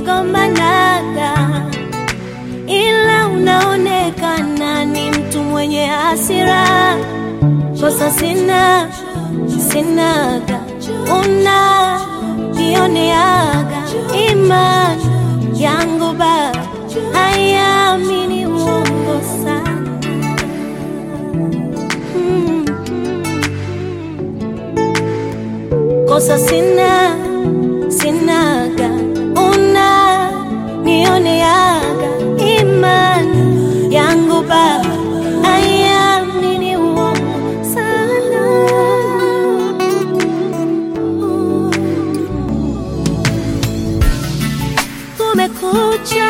mnagombanaga, ila unaonekana ni mtu mwenye hasira. Kosa sina sinaga, una nioneaga, imani yangu bado haiamini uongo sana. Mm. Kosa sina sinaga, una nioneaga, imani yangu bado haiamini uongo sana. Kumekucha,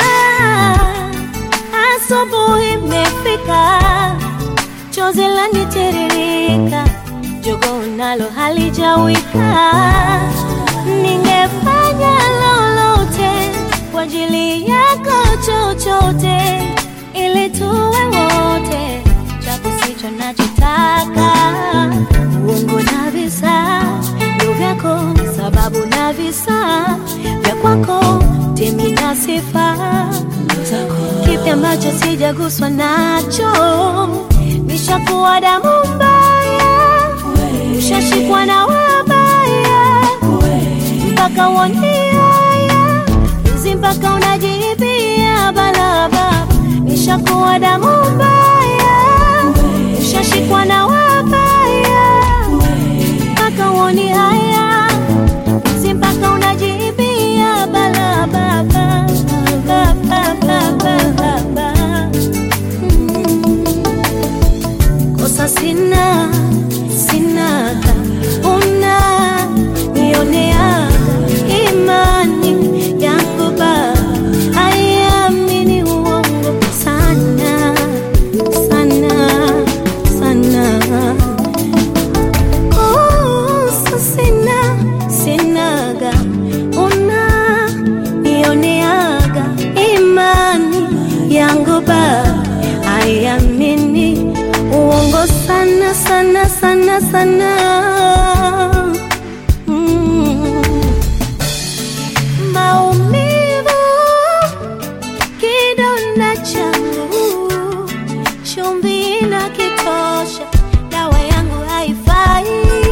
asubuhi imefika, chozi lanitiririka, jogo nalo halijawika. Ningefanya lolote kwa ajili yako, chochote ili tuwe wote, japo sicho nachotaka. Uongo na visa ndio vyako, sababu na visa vya kwako, temi na sifa kipi ambacho sijaguswa nacho? Nishakuwa damu mbaya, ushashikwa na wabaya, mpaka uoniaya hizi, mpaka unajiibia balaba. Nishakuwa damu mbaya, ushashikwa na wabaya, mpaka uoni haya hizi, mpaka unajiibia balaba. Kosa sina sinaga, una nioneaga, imani yangu bado haiamini uongo sana sana sana. Kosa sina sinaga, una nioneaga, imani yangu bado haiamini uongo sana sana sana sana. Mm. Maumivu kidonda changu, chumvi na kitosha, dawa yangu haifai.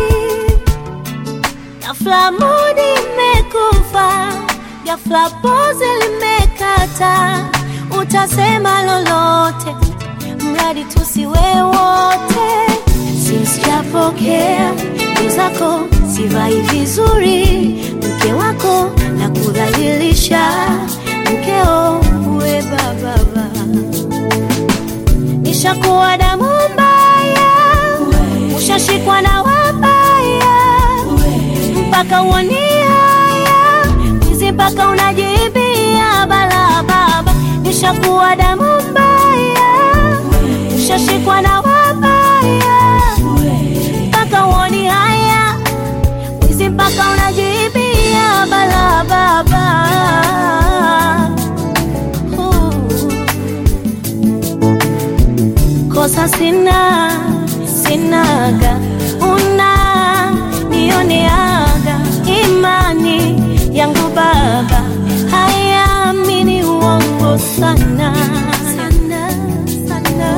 Ghafla mudi imekufa, ghafla pozi limekata, utasema lolote mradi tusiwe wote. Sijapokea zako, sivai vizuri, mke wako na kudhalilisha, mkeo uwe bababa, nishakuwa damu mbaya, ushashikwa na wabaya, mpaka uoni haya hizi, mpaka unajiibia balababa, nishakuwa damu mbaya ushashikwa na wabaya mpaka uoni haya wizi mpaka unajiibia balababa. Kosa sina sinaga, una nioneaga, imani yangu baba haiamini uongo sana sana sana.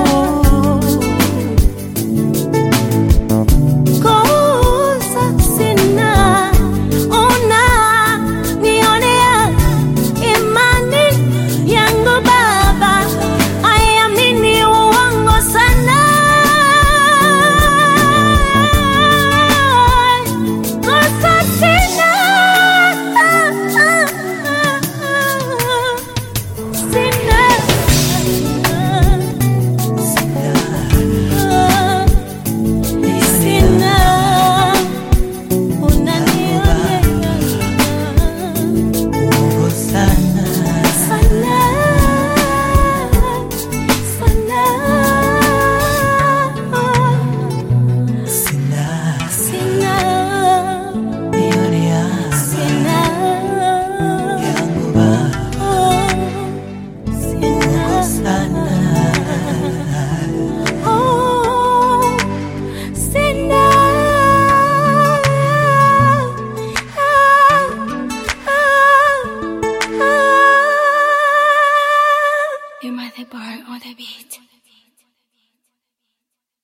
Kosa sina, una nionea, imani yangu baba haiamini uongo sana. Kosa sina, sina Hyper on the beat.